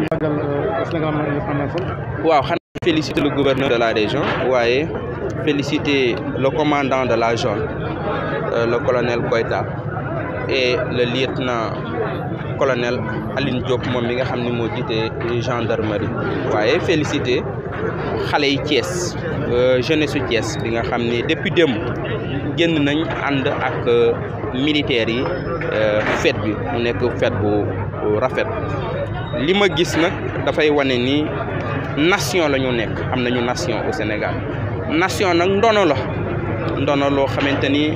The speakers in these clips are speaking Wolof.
magal Sénégal indépendance waaw xanaa féliciter le gouverneur de la région waaye féliciter le commandant de la zone euh, le colonel Koïta et le lieutenant colonel Aline Diop moom mi nga xam ne moo jiite gendarmerie waaye féliciter xale yi Thiès jeunesse su Thiès bi nga xam ni depuis démb génn nañ ànd ak militaires yi fête bi mu nekk fête bu rafet li ma gis nag dafay wane ni nation la ñu nekk am nañu nation au Sénégal nation nag ndono la ndono loo xamante ni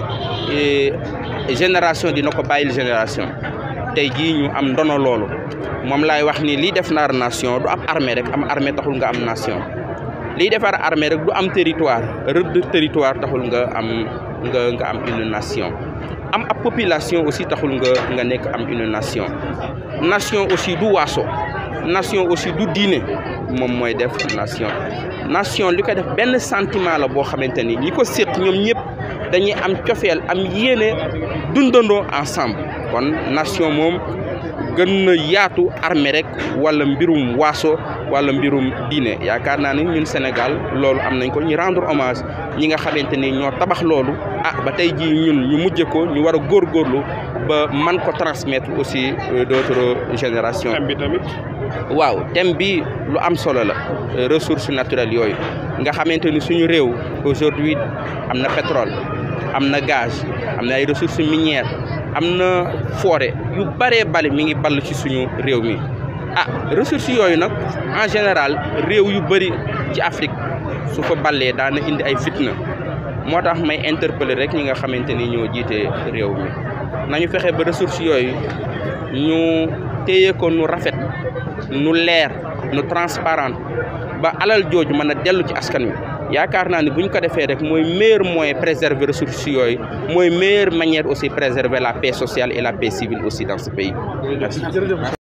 génération dina ko bàyyil génération tey jii ñu am ndono loolu moom laay wax ni lii def naar nation du am armée rek am armée taxul nga am nation lii defar armée rek du am territoire rëdd territoire taxul nga am nga nga am une nation am ab population aussi taxul nga nga nekk am une nation nation aussi du waaso nation aussi du diine moom mooy def nation nation li ko def benn sentiment la boo xamante ni ñi ko séq ñoom ñëpp dañuy am cofeel am yéene dundandoo ensemble kon nation moom gën na yaatu armée rek wala mbirum waaso wala mbirum diine yaakaar naa ni ñun Sénégal loolu am nañ ko ñu rendre hommage ñi nga xamante ni ñoo tabax loolu ah ba tey jii ñun ñu mujj ko ñu war a góorgóorlu ba man ko transmettre aussi d'autres générations. thème bi tamit. waaw thème bi lu am solo la ressources naturelles yooyu nga xamante ni suñu réew aujourd'hui am na pétrole am na gaz am na ay ressources minières am na forêt yu bëree bari mi ngi ball ci suñu réew mi ah ressources yooyu nag en général réew yu bëri ci Afrique su fa ballee daana indi ay fitna moo tax may interpeller rek ñi nga xamante ni ñoo jiite réew mi nañu fexe ba ressources yooyu ñu téye ko nu rafet nu leer nu transparent ba alal jooju mën a dellu ci askan wi yaakaar naa ni bu ñu ko defee rek mooy meilleur moyen préserver ressources yooyu mooy meilleure manière aussi préserver la paix sociale et la paix civile aussi dans ce pays. Merci.